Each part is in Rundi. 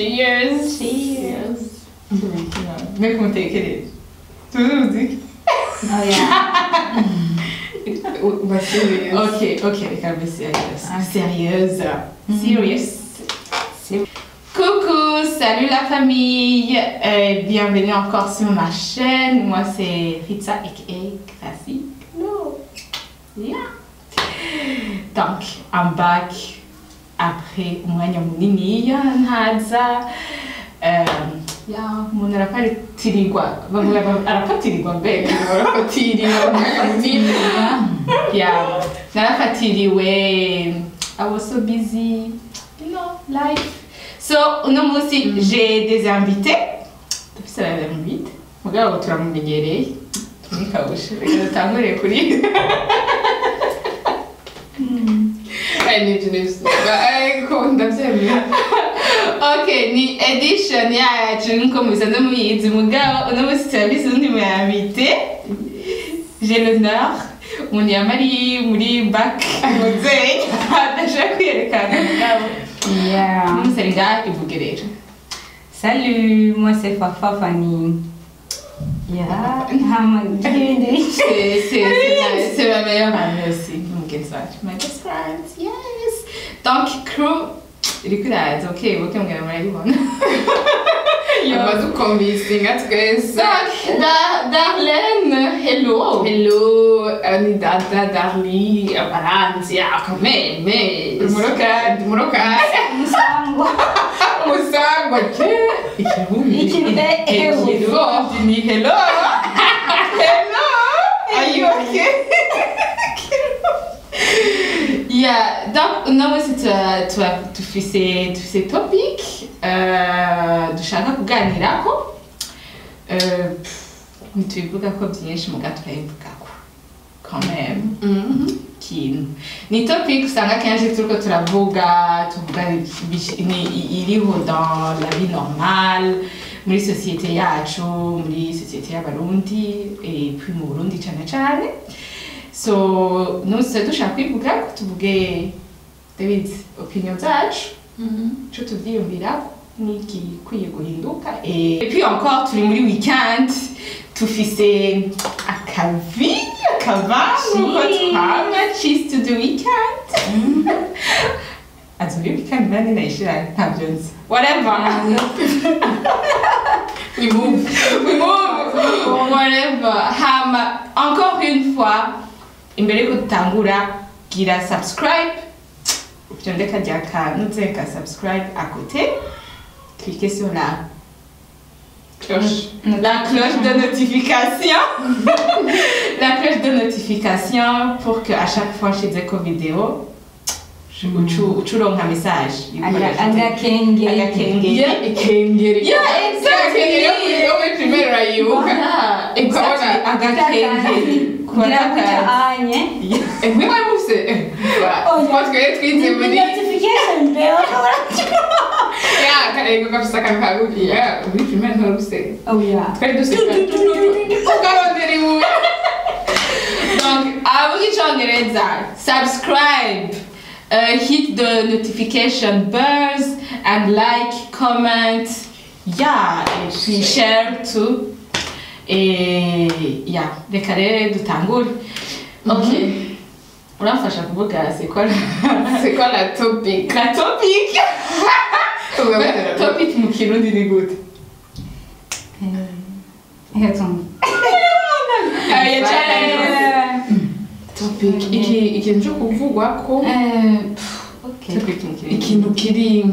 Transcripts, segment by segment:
cheers Cheers. mbega umutekereze tuzuzi Basirius. Ok, ok, reka mbe sérieuse. Ah. Sérieuse. Serious. Coucou, salut la famille. Euh, bienvenue encore sur ma chaîne. Moi, c'est Ritza aka Classique. No. Yeah. Donc, I'm back après umwanya munini ntaza. Um, ya umuntu arapatirirwa bavuga ngo arapatirirwa mbega arapatiriwe umwanya munini yeah narafatiriwe i was so busy you know life so uno munsi j'ai des invités dufise abainvite mugabo turamumenyereye tumikabushe reka dutangurire kuri I need to know. Ariko ndabyemera. ok ni edition yacu nkuko mubisanzwe mubizi mugabo uno munsi turabise undi muyinvite j'ai l'honneur umuntu yamari muri bac muzeyi adashaka kwiyerekana mugabo Yeah. umusari ngaha ivuge rero Salut, moi c'est Fafa Fanny. Yeah. I'm C'est- c'est c'est- c'est ma meilleure amie aussi, mugenzi wacu. My best friend, yes. Donc, crew, iriko iraza, ok, ok, mugera murayibona. Amaze ukomvisinga twese. Donc, Da- Darlene, hello. Hello, euh, ni dada Darly, abaranzi, ah, quand même, mais... Umurokazi. Umurokazi. Musango. Musangwa, ke? Ikirundi. Ikirundi, eh, Ikirundi ni hello. Hello. Are you okay? Yeah, donc uno munsi tura- tura- dufise dufise topic euh, dushaka kuganirako Euh, pff, ntitubivugako byinshi muga turayivugako quand même kintu ni topic usanga kenshi turiko turavuga tuvuga ibish- ni- i- iriho dans la vie normale muri sosiyete yacu muri sosiyete y'abarundi et puis mu burundi cane cane so nuse dushaka kwivuga ko tuvuge david opinion zacu ico tuvyiyumvirako n'igikwiye guhinduka et puis encore turi muri weekend tufise akavi akavangu ko Cheese. twama cheese to the weekend azi muri weekend nani nayishira ntabyo nzi whatever We move. we move whatever hama encore une fois imbere yuko dutangura gira subscribe vyondeka rya kantu ka subscribe à côté cliquez sur la Cloche. la cloche de notification la cloche de notification pour que à chaque fois je dise vidéo je ucu ucuronka message Agakenge. agakenge Yeah, ikengeri. Yeah, exactly. Ikengeri yo muri- yo muri primaire urayibuka. Voilà, exactly. Ukabona agakenge Gira kuca anye. Eh, mwe mwari mufise? Eh, Oh, twa twari twize muri... Notification bell. Ya, karego gafise akantu kagufiya. Muri primaire ntwari ufise. Oh yeah. Twari duseka. Ukarondera ibuye. Donc, avuga icyongereza subscribe uh, hit the notification bells and like comment yeah et puis share too et yeah reka rero dutangure ok uramfasha kuvuga c'est quoi la- C'est quoi la topic? la topic Ugabatera topic mu kirundi ni gute Hetom. Ah, ya challenge. topic. Iki ikintu cyo kuvugwako. Okay. topic mu kirundi Ikintu kiri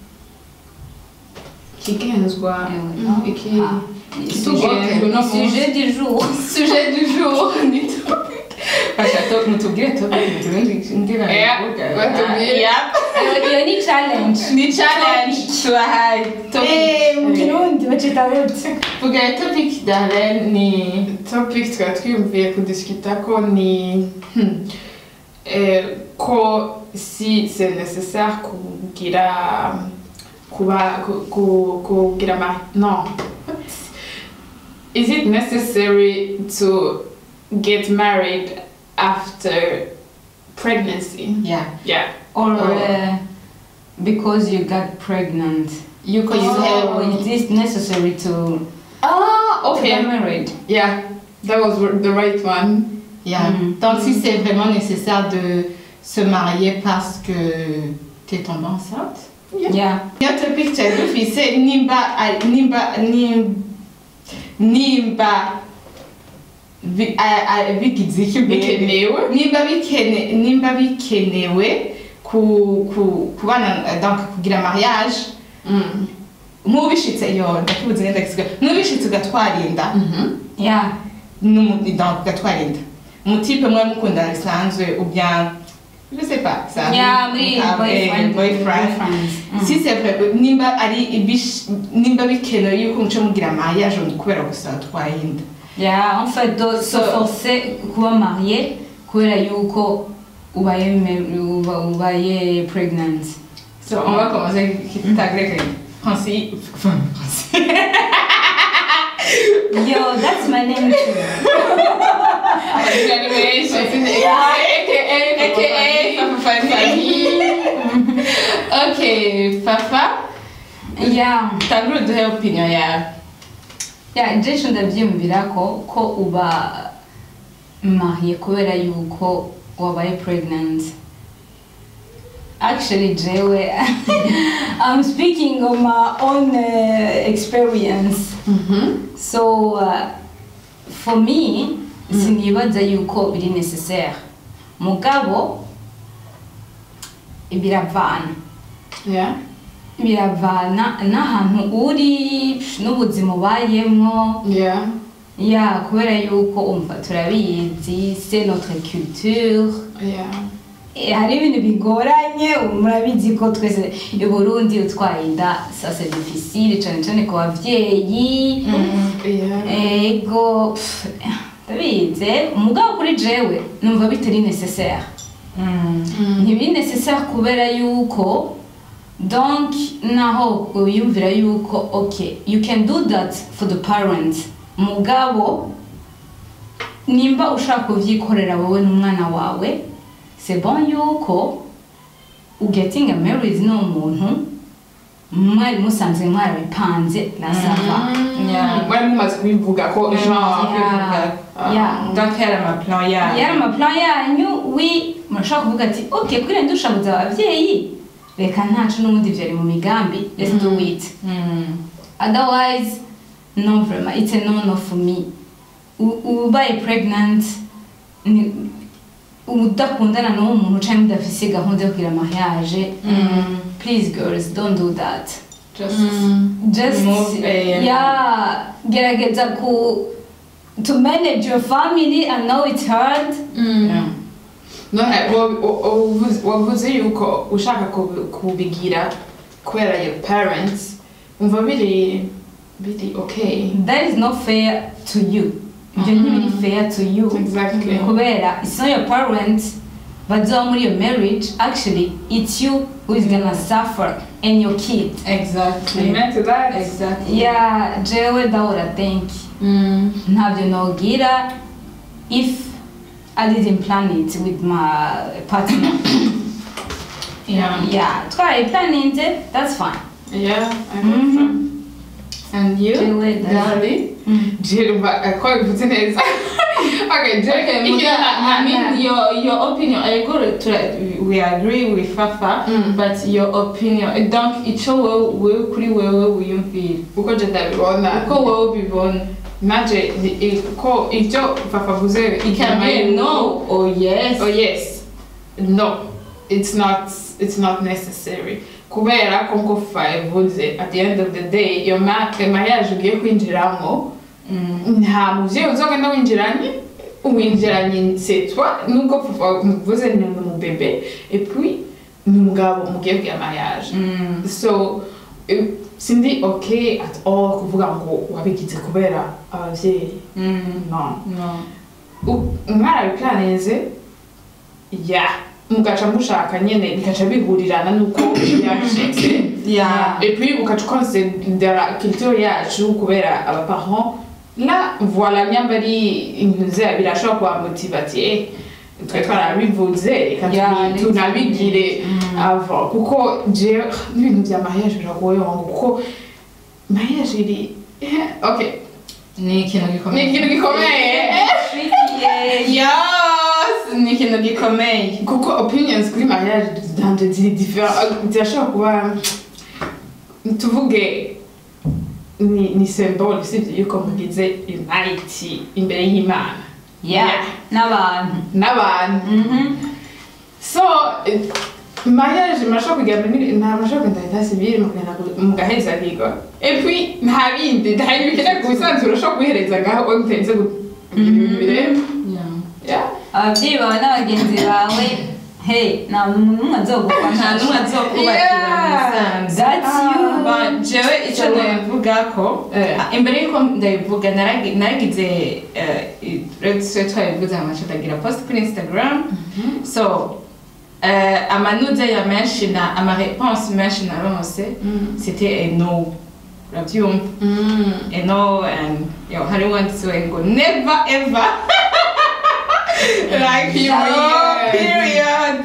kigenzwa. Iki Sujet, uno munsi. sujet du jour. sujet du jour ni topic fasha to mutubwire topic mu kirundi ndira Yeah, batubwire. yeah Iyo ni challenge. ni challenge tubahaye topic Eh, mu Kirundi bacita gute? vuga topic Darlene ni topic twari twiyumviye kudisikitako ni hmm, eh, ko si c'est nécessaire kugira kuba ku- ku- kugira ma non is it necessary to get married after pregnancy yeah yeah Or Oh. uh, because you got pregnant. yuko you have Oh, is this necessary to Ah, to okay. get married? Yeah, that was the right one. Yeah. Mm. Donc, si c'est vraiment nécessaire de se marier parce que tu es tombée enceinte. Yeah. Notre picture dufise nimba a- nimba nim- nimba bi- a- a- bigize iki Bikenewe. nimba bikene nimba bikenewe ku ku kubana donc kugira mariage Mm. nk'ubishitse yo ndakibuze neza gisiga nk'ubishitse ugatwara inda Mhm. Yeah. n'umu- donc ugatwara inda umutipe mwe mukundana bisanzwe ou bien je sais pas ça Yeah, muri Ah, eh, boyfriend. boyfriend Mm. si c'est vrai nimba ari ibish nimba bikenewe yuko muco mugira mariage ngo kubera gusa watwaye inda Yeah, en fait, de se So- forcer kuba marié kubera yuko ubaye me- uba- ubaye pregnant. so on va commencer ta grec Francis enfin Francis Yo, that's my name too. aka ok Fafa Yeah. tangura uduhe opinion yawe Yeah, jesho ndabyiyumvira ko ko uba mariye kubera yuko wabaye pregnant. Actually, jewe, I'm speaking of my own uh, experience. Mhm. So, uh, for me, sinibaza yuko biri necessaire. Mugabo, biravana. Yeah. Biravana n'ahantu uri n'ubuzima ubayemo. Yeah. Ya, kubera yuko umva turabizi, c'est notre culture. Yeah. Eh, hari ibintu bigoranye murabizi ko twese i burundi utwaye inda ça c'est difficile cyane cyane ku babyeyi Yeah. ego pff, ndabizi umugabo kuri jewe numva bitari necessaire ntibiri necessaire kubera yuko donc naho wiyumvira yuko okay you can do that for the parents mugabo nimba ushaka kubyikorera wowe n'umwana wawe c'est bon yuko ugetinga married n'umuntu mwari musanze mwarabipanze na sava Yeah. mwari mumaze kubivuga ko Yeah. genre Yeah. Yeah. donc yari amaplan yawe yari amaplan yanyu wi murashobora kuvuga ati ok kuri ndushabuza ababyeyi reka ntacu n'ubundi byari mu migambi let's do it Mm. otherwise no vraiment it's a no no for me U- ubaye pregnant ni- udakundana n'uwo muntu cyangwa udafise gahunda yo kugira mariage Mm. please girls don't do that just just Move, eh, yeah gerageza ku to manage your family i know it's hard yeah. none wa- wa- wavuze- wavuze yuko ushaka kubi- kubigira kubera your parents umva biri biri okay that is not fair to you ibyo ntibiri fair to you exactly kubera it's not your parents bazoba muri your marriage actually it's you who is gonna suffer and your kid exactly amen to that exactly yeah jewe ndahora think Mm. ntabyo nogira if i didn't plan it with my partner yeah yeah twarayiplaninze that's fine yeah I Mhm. know and you Jewe, that's- Darling, Jerumva, ko bivuze neza. Okay, Okay, Jerry, Muga, I mean your your opinion. I go to we agree with Fafa, Mm. but your opinion. Donc ico wewe wewe kuri wewe wiyumvira uko je ndabibona uko wewe ubibona. nanje ni- i- ko ivyo bavuze It can be no or yes. oh yes no it's not it's not necessary kubera ko nko favuze at the end of the day iyo ma- mariage ugiye kwinjiramo Mm. nta muvyeyi uzogenda winjiranye winjiranye c'est toi nubwo papa muvuze ni umubebe et puis ni umugabo mugiye kugira mariage Mm. so eh, sindi okay at all kuvuga ngo wabigize kubera abavyeyi Mm. no No. U- mwarabiplaninze ya mugaca mushaka nyene bikaca bihurirana nuko yashitse Yeah. et puis ukaca ukonsidera culture yacu kubera abaparent la voilà nyamba ari intuze birashobora kubamotiva ati eh twe twarabivuze reka Yeah, tubi- tunabigire Mm. ava kuko jewe n'ibintu bya mariage biragoye wangu kuko mariage iri okay ni ikintu ni gikomeye ikintu gikomeye yes ni ikintu gikomeye kuko opinions kuri mariage zanje ziri different zirashobora kuba tuvuge ni ni symbole usibye yuko mugize unite imbere y'imana Yeah. n'abantu n'abantu Mhm. so eh, mariage murashobora kugenda muri nta murashobora kugenda leta civile mukagenda mugaheza higo et puis nta bindi nta bintu bikeneye ku bisanzwe urashobora kubihereza ngaho wowe mutarinze kugira ibintu bireba Yeah. ababyeyi bawe n'abagenzi bawe hey nta muntu n'umwe azogufasha nta n'umwe azokubakira Yeah. musanze That's you. Ba- jewe icyo So- nabivuga ko Eh. ah, imbere y'uko ndabivuga naragi- naragize twe twabivuze amace ndagira post kuri instagram so eh, amanuze ya menshi na amareponse menshi naronse c'était a no urabyumva Mm. a no and yo hari wanditsewe ngo never ever like Period. oh, period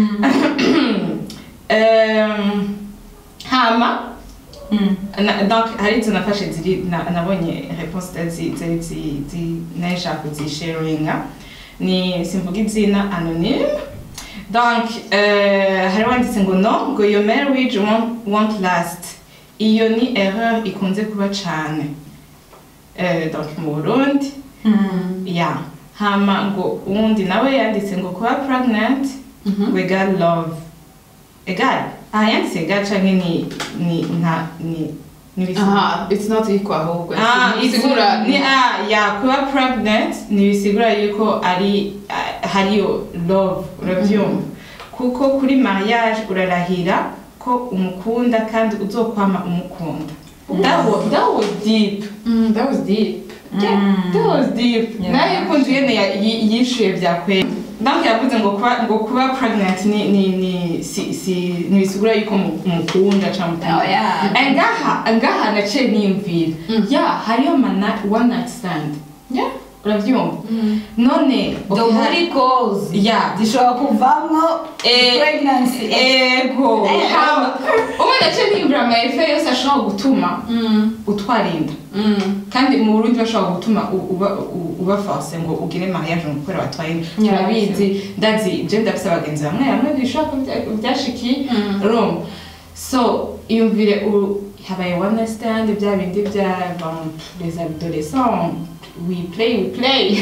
Um, hama Mm. na- donc hari izo nafashe ziri na- nabonye réponse zi- zi- zi- zi- nashaka kuzisharinga ni simvuga izina anonyme donc euh, hari wanditse ngo no ngo your marriage won't, won't last iyo ni erreur ikunze kuba cane Euh, donc mu burundi Mm. ya hama ngo uwundi nawe yanditse ngo kuba pregnant Mhm. wega love egal aha yanditse egal canke ni ni nta ni ni aha it's not equal ahubwo Ah, bisigura ni ah ya kuba pregnant ntibisigura yuko ari ah, hariyo love urabyumva kuko kuri mariage urarahira ko umukunda kandi uzokwama umukunda that was, that was deep Mm, that was deep Yeah, that was deep Yeah. nayo yukunze yene ya- yi- yishuye byakwera donc yavuze ngo kuba ngo kuba pregnant ni ni ni si si ntibisigura yuko mu- umukunda cyangwa Oh, yeah. Eh, ngaha ngaha naciye niyumvira Mm. ya hariyo mana one night stand Yeah. urabyumva none the okay, booty calls ya zishobora kuvamo Eh, pregnancy ego Eh, hama ubu naciye niyumvira amayefe yose ashobora gutuma Mm. utwara inda Mm. kandi mu burundi bashobora gutuma u- uba u- uba force ngo ugire mariage ngo kubera batwaye inda Yeah. turabizi ndazi je ndafise abagenzi bamwe bamwe bishobora ko bya- byashikiye Mm. urumva so iyumvire u- habaye one night stand bya bindi bya bon, les adolescents we play we play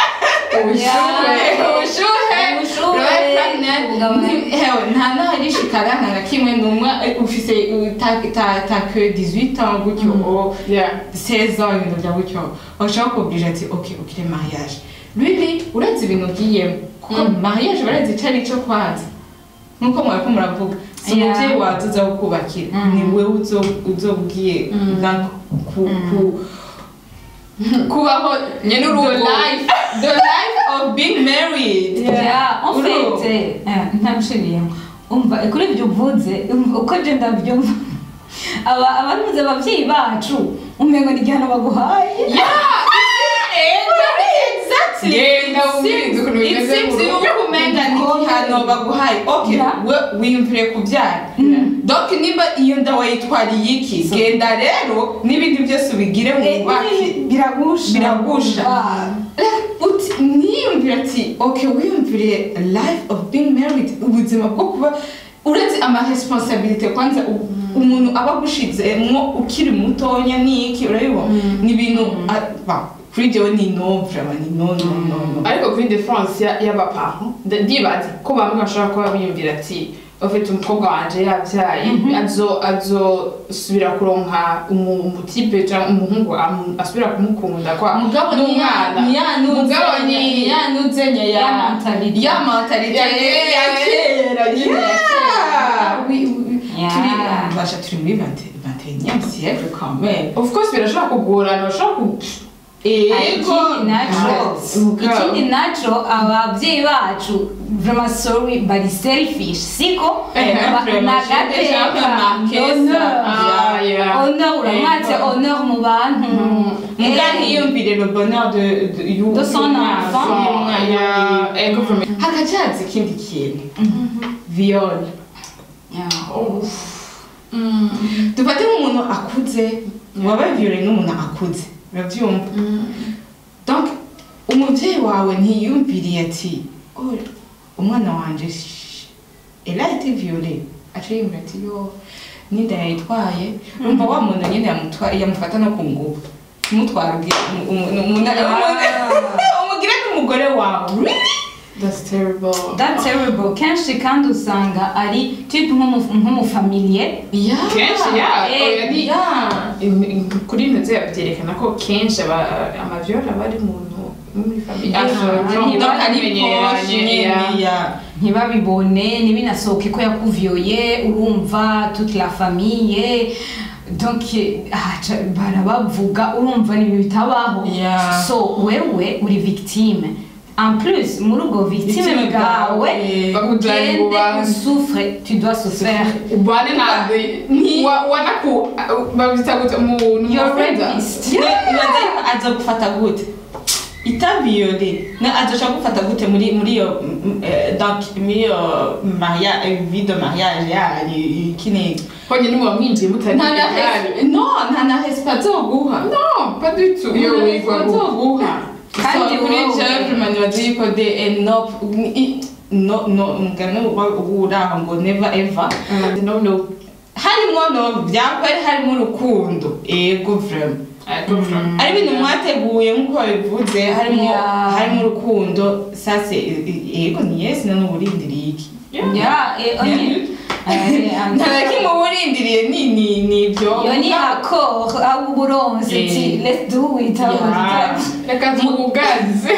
Yeah. ubushuhe Ubushuhe, urabaye pregnant, kugabanya- nti- hewe, nta naharishikara nta na kimwe numwe ufise uh, ta- ta- ta que 18 ans gutyo o Yeah. 16 ans ibintu bya gutyo bashaka kubwira ati ok ugire mariage really uretse ibintu ugiyemo kuko Mm. mariage barazi icyo ari cyo kwanza nkuko mwariko muravuga si Yeah. umubyeyi wawe uza kukubakira Mm. ni wewe uzobwiye Mm. ku ku kubaho Nyene urugo. the life the life of being married Yeah, en Uru. fait, eh, ntamushiriyemo umva kuri ibyo uvuze umva, uko je ndabyumva aba abanuze ababyeyi bacu umengo ni igihano baguhaye Yeah, exactly. Genda wumvirize ukuntu It bimeze seems mu rugo. yuko umenga ni igihano baguhaye okay Yeah. we wiyumvire kubyara donc niba iyo nda wayitwariye iki So- genda rero n'ibindi byose ubigire mu bubaki biragusha Biragusha. Ah. uti niyumvire ati okay wiyumvire life of being married ubuzima bwo kuba uretse amaresponsabilite kwanza u- umuntu aba agushizemwo ukiri mutonya niki urabibona ni ibintu ah, ba, kuri jewe ni no vraiment ni no no no no ariko kuri defense ya- y'abaparent nda- ndibaza ko bamwe bashobora kuba biyumvira ati ufite umukobwa wanje yabyaye azo azosubira kuronka umu- umutipe cyangwa umuhungu amu- asubira kumukunda kwa mugabo n'umwana Mugabo ni- niyanuze nya Ya ya mentalite. ya mentalite Ya ya kera. kera nyine ya kera Oui, oui, Yeah. turi basha turi muri 21e siècle quand même of course birashobora kugorana bashobora ku ego ikindi naco Mugabo. ikindi naco ababyeyi bacu vraiment sorry bari selfish siko Eh, Ba- vraiment, nagateka j'ai déjà remarqué ça. honneur Ah, yeah. honneur uramwatse Ego. honneur mu bantu muga Eh, ntiyumvire le bonheur de, de, y'u- De son y'umwana, enfant. y'umwana. Yeah, ego from hakacaza ikindi kintu viole Yeah. dufate nk'umuntu akuze wabaye viole n'umuntu akuze urabyumva donc umubyeyi wawe ntiyumviriye ati "Oh, umwana wanje sh- elle a été violée aca yumva ati yo ninda yayitwaye urumva wa muntu nyine yamutwa- yamufata no ku ngufu umutwara ubwira umu- umu- umu- umugire n'umugore wawe Really? That's terrible. That's terrible. Kenshi kandi usanga ari type nk'umu- nk'umufamiliye Yeah. Kenshi, yeah. Eh, Oya, ni- Yeah. In- in- kuri ino nzira byerekana ko kenshi aba- amavyola aba ari muntu wo muri famiye Yeah, Donc, ntiba- ari proche nyine, yeah. ntibabibone ntibinasohoke ko yakuviyoye urumva toute la famille donc haca barabavuga urumva ni ibintu bitabaho Yeah. so wewe uri victime en plus muri ubwo victime Victime bwawe bwawe, bakujyana ugende ububanza. usufre tu dois souffrir ubane nawe Ni- wa- wanaku babita gute umuntu You're mufreda. rapist. ibaza yuko aza gufata gute itabiyore na azoshaka gufata gute muri muri iyo mm, eh, donc muri iyo mariage vie de mariage yanyu kine honyine muba mwinjiye mutari nta na res- no nta na respect azoguha no pas du tout iyo iyo wigwa respect azoguha Kandi kandi kuri wowe- gentleman bazi yuko de enough no no ngano uraho ngo never ever no no harimo no byakwari harimo urukundo ego vraiment I go from ari ibintu mwateguye nk'uko babivuze harimo Yeah. harimo urukundo sase yego ni yesi none uburindiriye iki ya eh, onye- eh, nta na kimwe uba urindiriye ni ni ni ibyo iyo ni accord aho uba uronse Eh. ti let's do it aho Yeah. reka tubugaze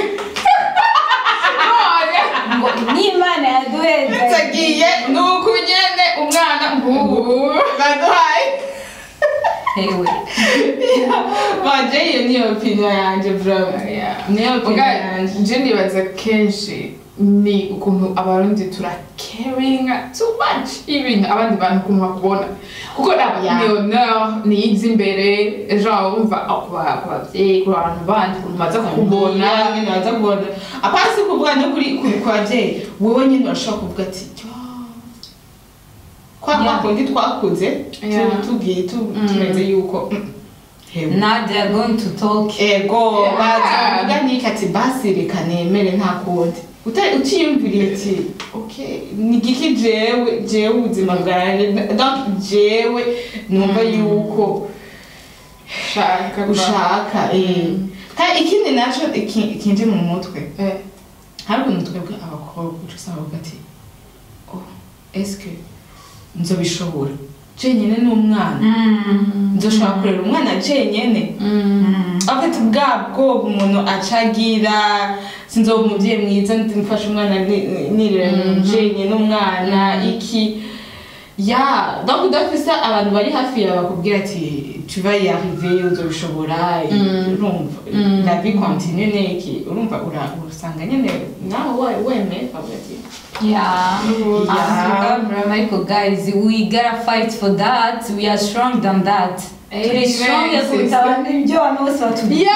ngo n'imana yaduheze tagiye ni uko ugende umwana ngubu baduhaye ewe baje iyo niyo opinion yanjye bravo niyo opinion yanjye nje nibaza kenshi ni ukuntu abarundi turacaringa too much ibintu abandi bantu ukuntu bakubona kuko naba Yeah. ni honor ni yiza imbere genre wumva ku ba- ku babyeyi ku bantu bandi ukuntu baza kukubona nyine baza kubona apasi kuvuga no kuri kuri kwa babyeyi wowe nyine urashobora kuvuga ati "Yo, kwa kwa Yeah. kundi twakuze tu- Yeah. tugiye tu- tumeze yuko mm, hewe now they are going to talk ego Yeah. bazavuga niki ati basi reka nemere nta kundi Uta- utiyumviriye ati okay ni giki jewe jewe ubuzima bwanjye donc jewe numva yuko shaka ushaka eh kandi ikindi nacyo iki- kinje mu mutwe eh hari ukuntu twebwe abakobwa uca usanga bavuga ati oh eske nzobishobora jenyine n'umwana nzoshobora kurera umwana jenyine afite bwa bwoba umuntu acagira sinzoba umubyeyi mwiza mfashe umwana ni- nirera jenyine umwana iki ya donc udafise abantu bari hafi yawe bakubwira ati tu vas y arriver uzobishobora urumva la vie continue neki urumva ura- usanga nyine nawe we- wemeye ukavuga ati Yeah. Yeah. Africa, Michael, guys, we gotta fight for that. We are strong than that. Amen, Turi strong sister. kuruta abantu ibyo abantu bose batubwira.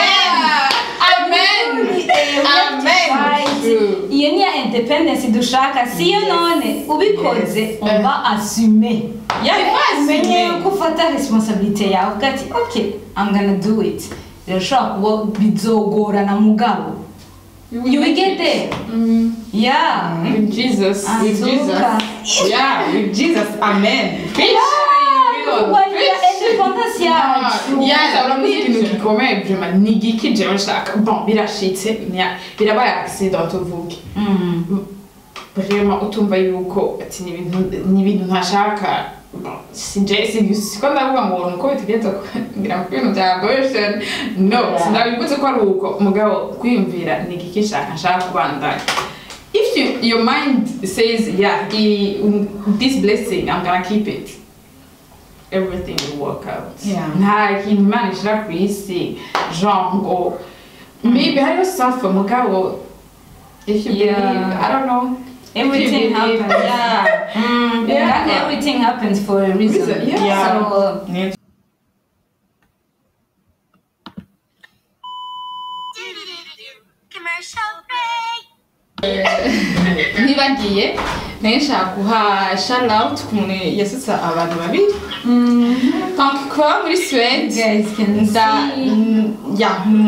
amen amen True. iyo ni ya independence dushaka siyo none ubikoze Yes. uba asume Yeah, umenye asume. yuko ufata responsabilite yawe uvuga ati okay i'm gonna do it birashobora kuba bizogorana mugabo you will get there Mm. yeah With Jesus. with Azuka. Jesus yeah with Jesus amen preach kurwanira independence yacu Yeah, uramuzi ikintu gikomeye vraiment ni igiki jewe nshaka bon birashitse nya- birabaye accident tuvuge Mm. vraiment utumva yuko ati ni ibintu ni ibintu ntashaka Bon, sinje si- siko ndavuga ngo nuko bitegereza ngira ngo ibintu bya abortion no Yeah. sinabivutse ko ari uko mugabo kwiyumvira ni igiki nshaka nshaka kubandanya if you, your mind says yeah i, this blessing i'm gonna keep it everything will work out Yeah. nta kintu imana ishira ku isi genre ngo maybe hariyo safa mugabo if you Yeah. believe i don't know everything If you believe- happens yeah Mm, Yeah. and everything happens for a reason. Reason, yeah. Yeah. So Ni- Commercial break. ntibagiye nayo nshaka guha shout out ku muntu yasutse abantu babiri donc kuba muri Suède Guys can nda see. n- ya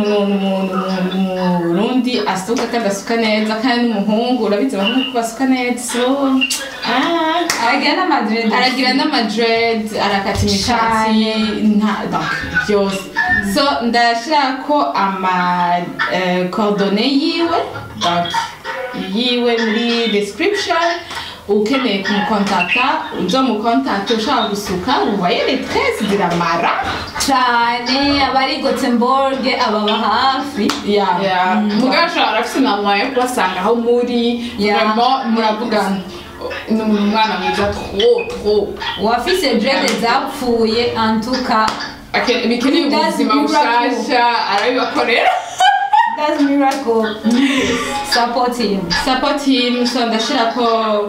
umurundi asuka kandi asuka neza kandi n'umuhungu urabizi abahungu ko basuka neza so ah, aragira n'amadred aragira n'amadred arakata imishatsi nta donc byose so ndashira ko ama eh, coordonnées yiwe donc yiwe muri description ukeneye kumukontakta uzomukontakte ushaka gusuka uvaye les tresses ziramara cyane abari gothenburg ababa hafi ya mugabo ashobora arafite inama yo kubasanga aho muri Yeah. vraiment muravugana ni umwana mwiza trop trop uwafise dread zapfuye antuka Ake- bikeneye That's ubuzima miracle. bushasha arabibakorera that's miracle support him support him so ndashira ko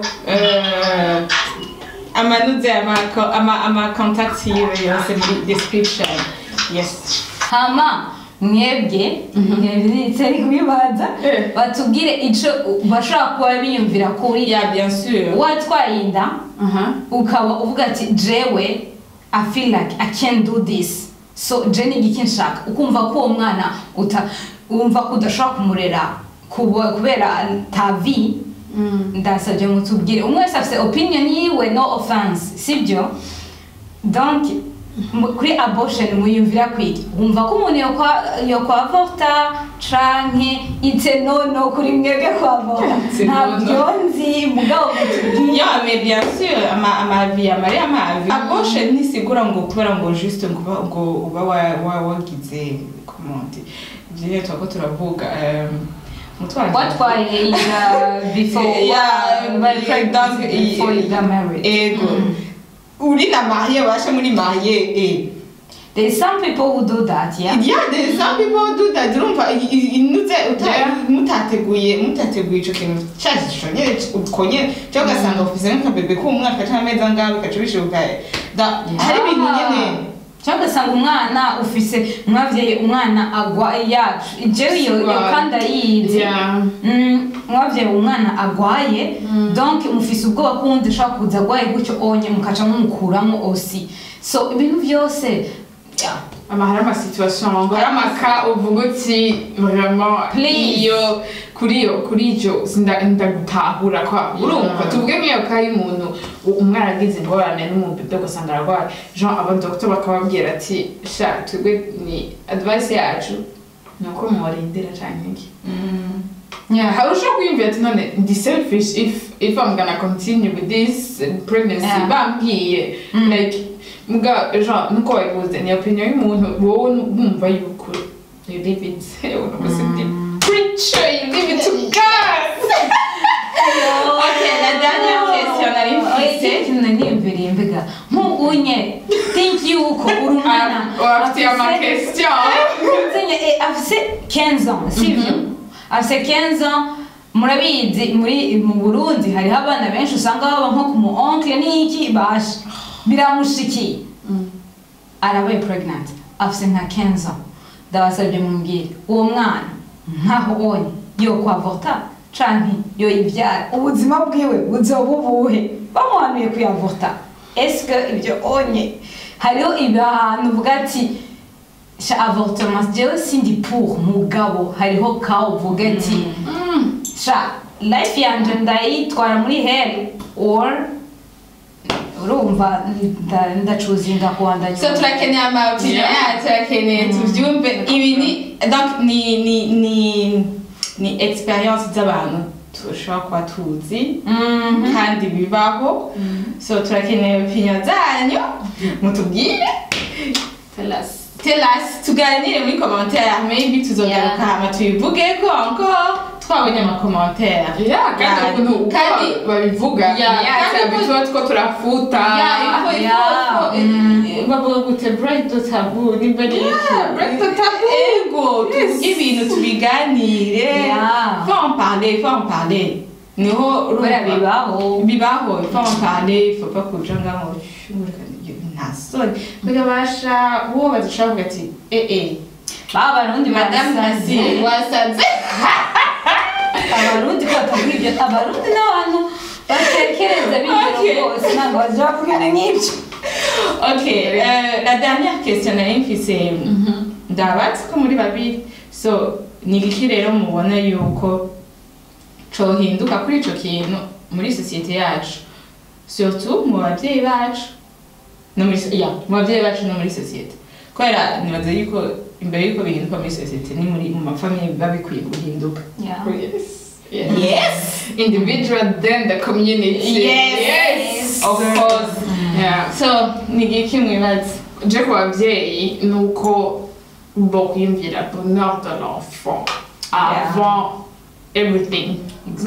uh, amanuze ama ama ama contact yiwe yose muri description yes hama mwebwe ntari kubibaza Eh. batubwire ico bashobora kuba biyumvira kuri ya bien sûr watwaye inda aha ukaba uvuga ati jewe i feel like i can't do this so je ni igiki nshaka ukumva ko uwo mwana uta wumva ko udashobora kumurera kuba- kubera ta vie ndasabye mutubwire umwe wese afite opinion yiwe no offense sibyo donc mu- kuri abortion muyumvira kwiki wumva ko umuntu yokwa yokwavorta canke ite nono kuri mwebwe kwavorta Ite nono. ntabyo nzi mugabo mutubwire ya mais bien sûr ama amavi amari amavi aboshe ntisigura ngo kubera ngo juste ngo uba- ngo uba wa- wa- wagize comment dire twako turavuga um, mutwara watwaye inda before Yeah, bari like pregnant that, before eh, you got married ego uri na marié washe muri marié eh there is some people who do that yeah Il y a des some people do that urumva i- i- inuze uta- Yeah. mutateguye mutateguye ico kintu cashishwa nyene ukonye cyo ugasanga ufise nk'akabebe k'umwaka canke amezi angahe bigaca bishoboka Da- hari ibintu nyene cyangwa ugasanga umwana ufise mwabyaye umwana agwa yacu jewe iyo iyo Wow. kandi ayizi Yeah. Mm, mwabyaye umwana agwaye donc mufise ubwoba ko uwundi ashobora kuza agwaye gutyo onye mukaca mumukuramo osi so ibintu byose yeah. ama hari amasituwasiyo hari amaka uvuga uti vraiment Please. iyo kuri iyo kuri icyo sinda- ndagutahura kwa urumva tuvuge nk'iyo ka y'umuntu u- umwana agize ingorane n'umubebe ugasanga ararwaye jean abadokita bakababwira ati sha twebwe ni advice yacu ni uko mumurindira canke iki Yeah. hari ushobora kwiyumvira ati none ndi selfish if if I'm gonna continue with this pregnancy Yeah. bambwiye Mm. like muga jean nuko wabivuze ni opinion y'umuntu wowe wumva yuko you live it unavuze ndi preacher you live it to God Ok, la dernière question nari mfise. ikintu niyumviriye mbega nk'ubunye think yuko uri umwana wafitiye afise- amakestion Nzenye, eh, afise 15 ans sivyo afise 15 ans murabizi muri mu burundi hariho abana benshi usanga baba nko ku mu oncle n'iki basha biramushikiye arabaye pregnant afise nka 15 ans ndabasabye mumbwire uwo mwana nkaho onye yo kwavorta canke yo ivyara ubuzima bwiwe buzoba ubuhe bamuhanuye kuyavorta eske ibyo onye hariho ibintu uvuga ati sha avortement jewe sindi pour mugabo hariho ka uvuga ati sha life yanje ndayitwara muri hell or urumva nda- ndacuzinga kuwandanya so turakeneye amabwiriza Yeah. yeah, turakeneye tubyumve ibi ni donc ni ni ni ni experience z'abantu dushobora kuba tuzi Mhm. kandi bibaho so turakeneye opinion zanyu mutubwire tell us tell us tuganire muri commentaire maybe tuzogaruka Yeah. hama tubivugeko encore twabonye amakommentaire yeah kandi Yeah. ukuntu uko Kandi- babivuga Yeah, kandi kandi tuba two turafuta Yeah, il faut- il yeah. faut- Mm. bavuga gute break the taboo nimba ari Yeah, break the taboo. ego tuvuge ibintu tubiganire Yeah. faut en parler faut en parler niho kubera urumva- bibaho bibaho il faut en parler il faut pas kuja ngaho nta soni mbega basha uwo badashobora kuvuga ati eh eh baba abarundi madame barasaze. Nasi wasaze abarundi ko batavuga ibyo abarundi n'abantu batekereza Ok. b'ingero bose ntabwo bazira kugana nk'ibyo ok euh, la dernière question nari mfise ndabatse ko muri babiri so ni iki rero mubona yuko cohinduka kuri ico kintu muri sosiyete yacu surtout mu babyeyi bacu no muri so- ya mu babyeyi bacu no muri sosiyete kubera nibaza yuko imbere yuko bihinduka muri sosiyete ni muri mu mafamiye biba bikwiye guhinduka Oh, yes. Yes. yes Individual, then the community. yes of course Yeah. so ni iki mwibaza je ku babyeyi ni uko bokwiyumvira bonheur de l'enfant avant everything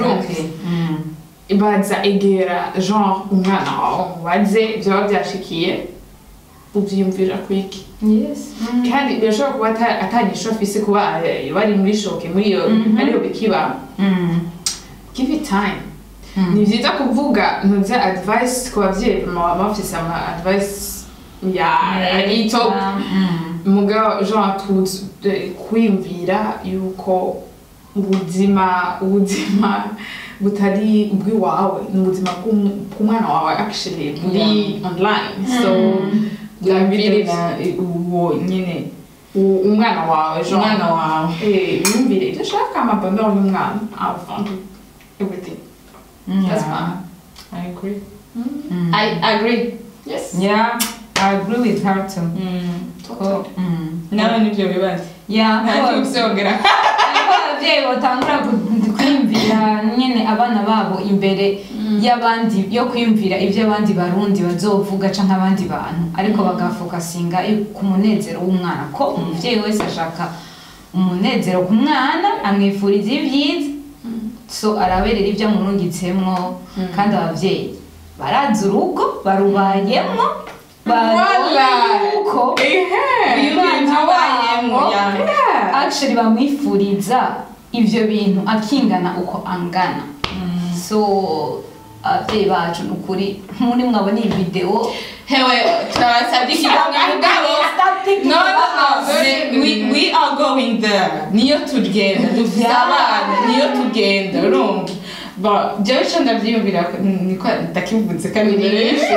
baza egera genre umwana wawe mubaze byaba byashikiye ubyiyumvira kwiki yes kandi birashobora kuba ata- atanyisho afise kuba eh, bari muri shoke muri iyo ariyo bikiba give it time ni byiza kuvuga ntuze advice ku babyeyi mama bafise ama advice ya ito mugabo jean tuzi eh, kwiyumvira yuko ubuzima ubuzima butari ubw'iwawe ni ubuzima bw'um- bw'umwana wawe actually buri online so bwabiri bwabiri uwo nyine u- umwana wawe jean umwana wawe Eh, yumvire ibyo ashaka amabonheur y'umwana avant everything that's fine I agree. I agree. yes yeah i agree with her too Totally. nawe nibyo bibazo yeah nta ko- cyubisongera ariko ababyeyi batangura ku- kwiyumvira nyine abana babo imbere y'abandi yo kwiyumvira ibyo abandi barundi bazovuga canke abandi bantu ariko bagafokasinga ku munezero w'umwana ko umuvyeyi wese ashaka umunezero ku mwana amwifuriza ibyiza so araberera ibyo amurungitsemwo kandi ababyeyi barazi urugo barubayemo Voilà. yuko ehe uyu mwana wabo yeah actually bamwifuriza ibyo bintu akingana uko angana so ababyeyi bacu ni ukuri muri mwabona iyi videwo hewe turabasabye ikiganza mugabo no no no we, we, we are going there niyo tugenda dufite Yeah. abana niyo tugenda urumva Ba- jewe ico ndavyiyumvira ko- niko ndakivutse kandi nyinshi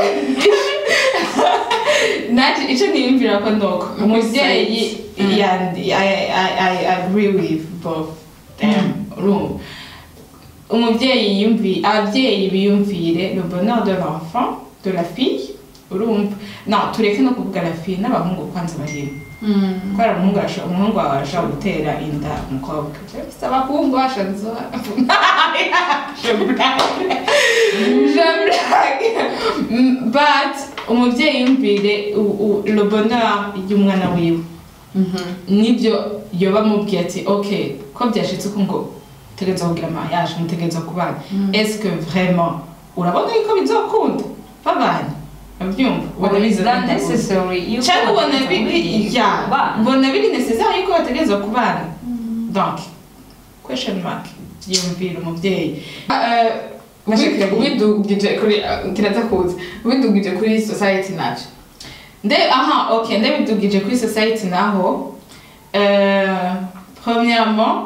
naje ico niyumvira ko nuko umuvyeyi yandi I, I, I agree with both them urumva umuvyeyi yiyumvi abavyeyi biyumvire le bonheur de l'enfant de la fille urumva no tureke no kuvuga la fille n'abahungu kwanza barimo kubera umuhungu arasho- umuhungu wawe arashobora gutera inda umukobwa Ufise abahungu bashazo je blague je blague Mm, but umuvyeyi yumvire u- u- le bonheur y'umwana wiwe nibyo yoba amubwiye ati ok ko byashitse uko ngo utegereza kugira mariage mutegereza kubana est-ce que vraiment urabona yuko bizokunda babanye abyumva ubona bizokunda necessary yuko cyangwa ubona bategereza biri kubigira ya abana. ubona biri necessaire yuko bategereza kubana donc question mark yumvira umuvyeyi Eh, ubidugije kuri kiraza kuza ubidugije kuri society navyo nde aha ok ndabidugije kuri society naho euh, premièrement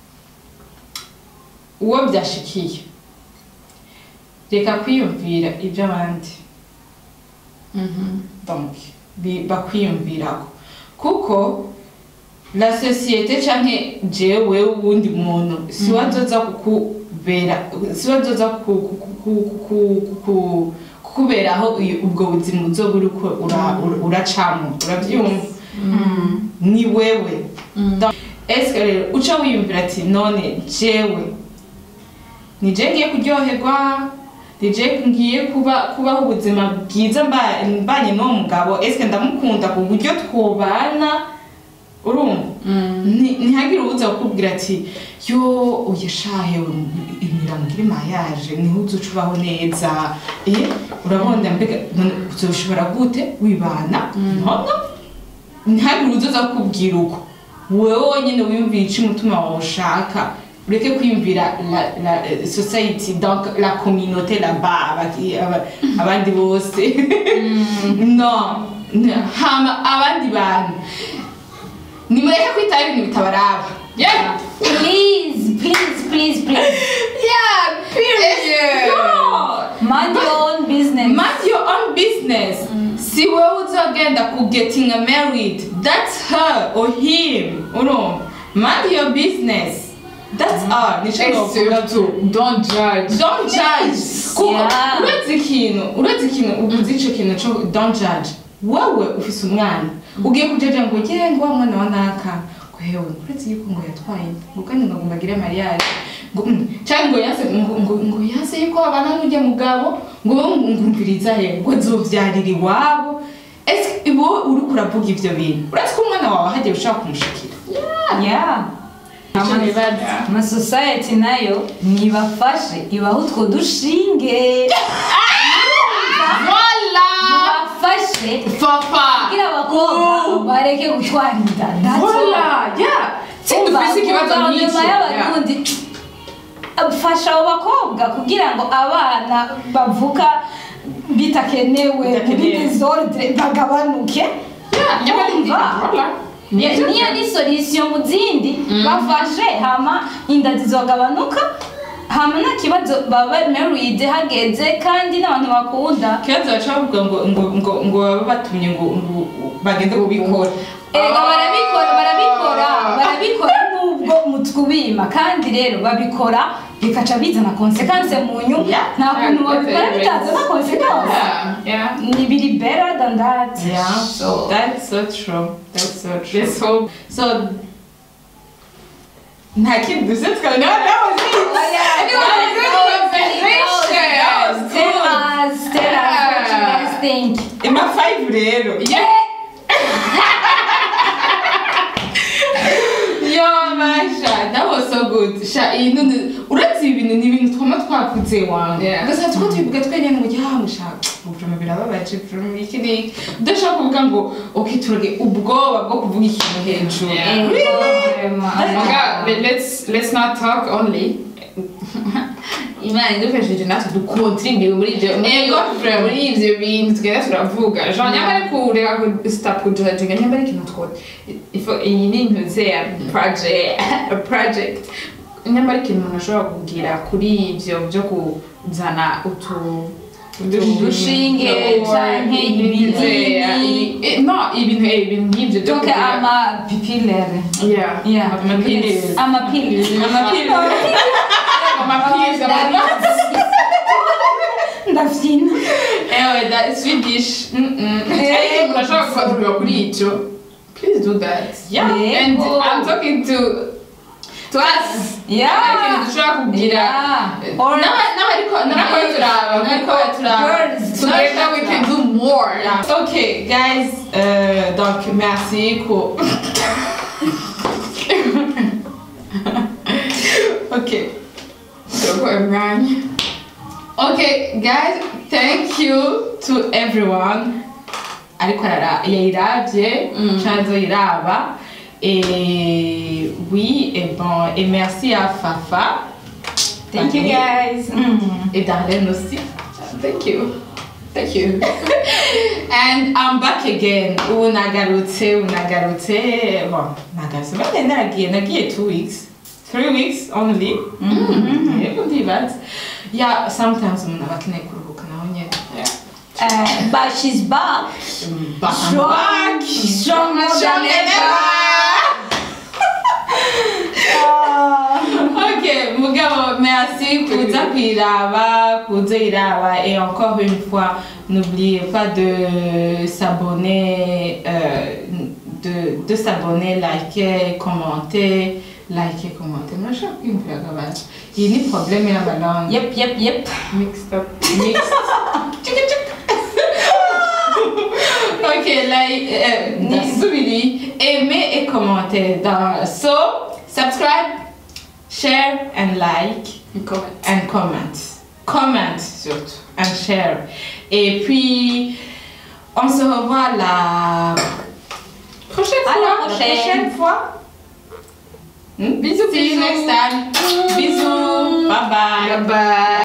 uwo byashikiye reka kwiyumvira iby'abandi donc bi- bakwiyumvirako kuko la société canke jewe wundi muntu siwe azoza kukubera siwe azoza ku- ku- ku- ku- ku- ku- kukuberaho uyu- ubwo buzima uzoba uriko ura- ura- uracamo urabyumva ni wewe Donc, eske rero uca wiyumvira ati none jewe ni je ngiye kuryoherwa ni je ngiye kuba kubaho ubuzima bwiza mba- mbanye n'uwo mugabo eske ndamukunda ku buryo twobana urumva Ni- ntihagire uwuza kukubwira ati yo oya shahe imiramugire mayaje niho uzuca ubaho neza eh urabona mbega none uzoshobora gute wibana nono ntihagire uwuza kukubwira uko wowe wonyine wiyumvira icyo umutima wawe ushaka ureke kwiyumvira la, la eh, society donc la communauté là-bas abaki- aba- abandi bose no n- hama abandi bantu nimureke kwitaho ibintu bitabaraba yeah please please please please yeah period no ugenda ku getting married that's her or him urumva mind your business that's all nico novuga tu don't judge don't judge kuko Yeah. uretse ikintu uretse ikintu uguze ico kintu co don't judge wowe ufise umwana ugiye kujaja ngo ye ngo wa mwana wa naka ngo hewe uretse yuko ngo yatwaye inda ngo kandi ngo agomba agire mariage ngo mm, canke ngo yase ngo ngo ngo yase yuko abana n'ujya mugabo ngo wowe ngo ngumviriza he ngo azovyarira iwabo ese wowe uriko uravuga ivyo bintu uretse ko umwana wawe hagiye ushaka kumushikira yeah Ico nibaza. ama society nayo nibafashe ibaho utwo dushinge voila bafashe papa kugira abakobwa bareke gutwara inda That's all. voila yeah sindi Umva, ufise ikibazo umva nk'icyo nyuma y'abarundi fasha abo bakobwa kugira ngo abana bavuka bitakenewe muri Bitakenewe. desordre bagabanuke yeah nyamara ndi Umva. voila Ni- niyo ni solution mu zindi bafashe hama inda zizogabanuka hama nta kibazo baba married hageze kandi n'abantu bakunda kibazo baca bavuga ngo ngo ngo ngo baba batumye ngo ngo bagende kubikora Erega Ah. barabikora barabikora barabikora nubwo mutwubima kandi rero babikora bikaca bizana konsekanse mu nyuma Yeah. nta kuntu Yeah, babikora that's bitazana konsekanse yeah yeah ni biri better than that Yeah, so that's so true. That's so true. let's hope So, nta kindi duse twari no, that was it. Anyway, good conversation. Tell us, tell us what you guys think. Ima five rero. yeah Yo, Masha, that was so good. Sha, iyi none, uretse ibi bintu ni ibintu twama twakuze wangu. Yeah. Gusa tuko tubivuga twenyene ngo ya musha, ubujama birababaje, ubujama iki ni. Udashaka kuvuga ngo, okay, turage ubwoba bwo kuvuga ikintu hejuru. Yeah. Really? Oh my God, but let's let's not talk only. imana idufashije natwe dukontribue muri ibyo Ego, friend. muri ibyo bintu tugenda turavuga jean nyamara kureka stop kujajinga nyamara ikintu two ifo iyi ni intuze ya project project nyamara ikintu umuntu ashobora kugira kuri ibyo byo kuzana utu Udushinge canke ibinini. ibintu no ibintu eh, ibintu nk'ibyo byo Donc kugira ama pipilere. yeah Yeah. Amapilleri. Amapilleri. Amapilleri. amapirizi amapirizi Ndavyina. Ewe, that Swedish. Mm-mm. ariko umuntu ashobora kuvuga kuri icyo please do that Yeah. and Yego. i'm talking to to us Yeah. ikintu dushobora kugira Yeah. Or N'aba- n'abariko n'abari turaba n'abariko turaba girls. together we can do more Yeah. Ok, guys, euh, donc merci. Cool. ok. turakoye umwanya Okay, guys, thank you to everyone. Ariko arara yayiravye, Mm. chanzo iraba. Et oui, et bon, et merci à Fafa. Thank you guys. Mm. Et Darlene aussi. thank you thank you And I'm back again. Ubu nagarutse, ubu nagarutse. Bon, nagarutse. Mbere naragiye, nagiye two weeks. Three weeks only. Mhm. Yego ndibaza. Yeah, sometimes umuntu aba akeneye kuruhuka naho nyene. Uh, but she's back. But I'm Strong, back. strong more than Strong than Ok, mugabo, merci kuza kwiraba, kuza iraba. Et encore une fois, n'oubliez pas de s'abonner, euh, de, de s'abonner, liker, commenter, liker, commenter. Moi, je suis un peu agabage. Il y a des problèmes à ma langue. Yep, yep, yep. mixed up Mixed. Tchik, tchik. ok, like, euh, Nisubili, aimez et commentez. Dans, so, subscribe, share and like comment and comment. Comment surtout and share. Et puis, on se revoit la prochaine À fois. la prochaine. fois. Hmm? Bisous, See you bisous. next time. Bisous. Bye bye. bye bye